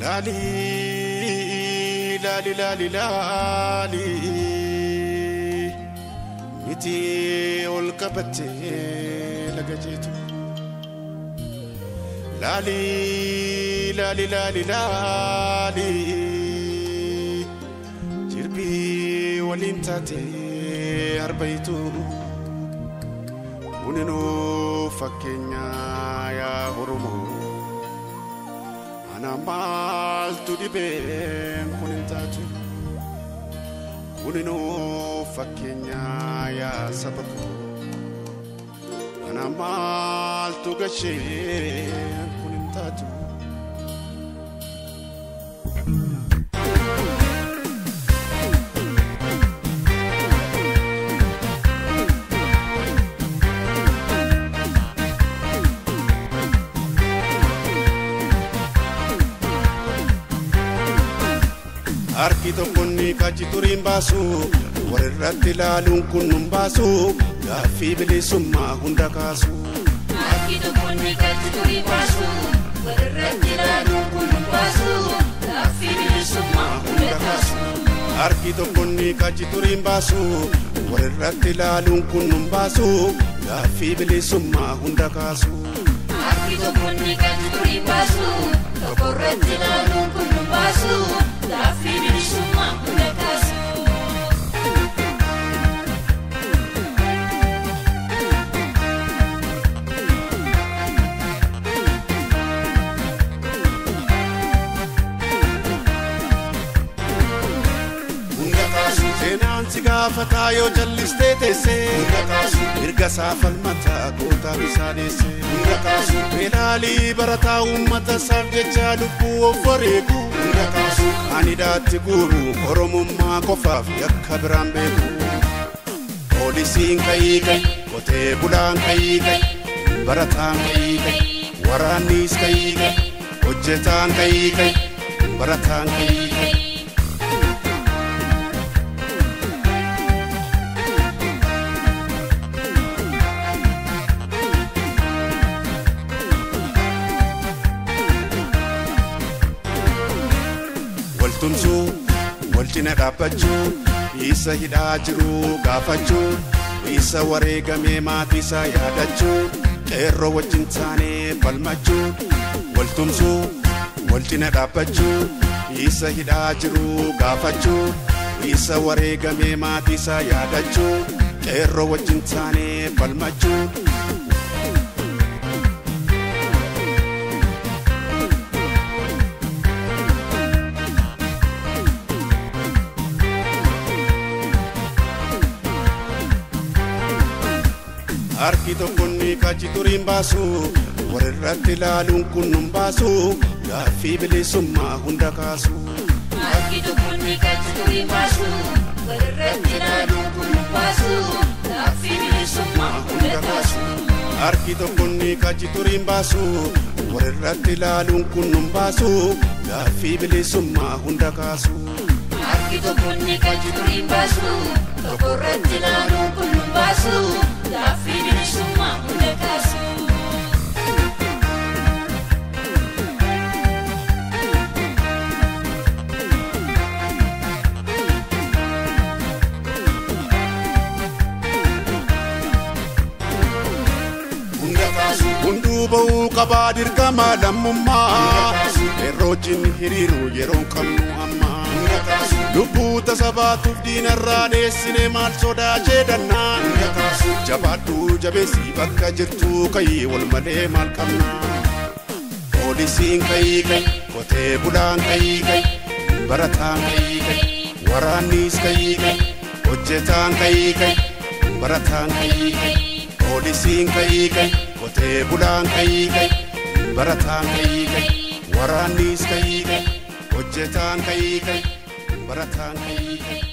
Laali laali laali laali miti ol qabattee laga jeetu. Laali laali laali laali jirbii waliin taatee arbayitu. Kuninuu fakkeenya yaa Oromoo. Ana maaltu dhibee kun hin taatu. Kuninuu fakkeenya yaa saba koo. Ana maaltu gashee kun hin taatu. Harki tokkonni kachi turiin baasu walirratti ilaaluun kun nun baasu gaaffii bilisummaa hunda kaasu. Harki tokkonni kachi turiin baasu walirratti ilaaluun kun nun baasu gaaffii bilisummaa hunda kaasu. Harki tokkonni kachi turiin baasu walirratti ilaaluun kun nun baasu gaaffii bilisummaa hunda kaasu. Harki tokkonni kachi turiin baasu tokkorratti ilaaluun kun nun baasu gaaffii bilisummaa hunda kaasu. Hunda kaasu seenaan si gaafataa yoo jallistee teessee. Hunda kaasu mirga isaa falmataa gootaa isaa deessee. Hunda kaasu beelaalii barataa uummata isaaf jecha lubbuu of wareegu. Hunda kaasu ani daatti guuru oromummaa qofaaf yakka biraan beeku. Poolisiin ka'ii ka'i qotee bulaan ka'ii ka'i barataan ka'ii ka'i waraannis ka'ii ka'i hojjetaan ka'ii ka'i barataan ka'ii ka'i. waltumsuu wal cina dhaabbachuu isa hidhaa jiru gaafachuu isa wareegamee maatii isaa yaadachuu qeerroo wajjin taanee falmachuu waltumsuu wal cina dhaabbachuu isa hidhaa jiru gaafachuu isa wareegamee maatii isaa yaadachuu qeerroo wajjin taanee falmachuu. Harki tokkonni kachi turiin baasu walirratti ilaaluun kun nun baasu gaaffii bilisummaa hunda kaasu. Harki tokkonni kachi turiin baasu walirratti ilaaluun kun nun baasu gaaffii bilisummaa hunda kaasu. Harki tokkonni kachi turiin baasu walirratti ilaaluun kun nun baasu gaaffii bilisummaa hunda kaasu. Harki tokkonni kachi turiin baasu tokkorratti ilaaluun kun nun baasu gaaffii bilisummaa hunda kaasu. Hunda kaasu hunduu ba'uu qabaa dirqama lammummaa qeerroojin hiriiru yeroon qabnu amma. Lubbuu tasabaatuuf diinarraa dheessine maal sodaa jeedannaa. Jabaadhu jabeessi bakka jirtu kayii wal malee maal qabna. Poolisiin kayii kayi qotee bulaan kayii kayi barataan kayii kayi waraannis kayii kayi hojjetaan kayii kayi barataan kayii kayi poolisiin kayii kayi qotee bulaan kayii kayi barataan kayii kayi waraannis kayii kayi hojjetaan kayii kayi barataan kayii kayi.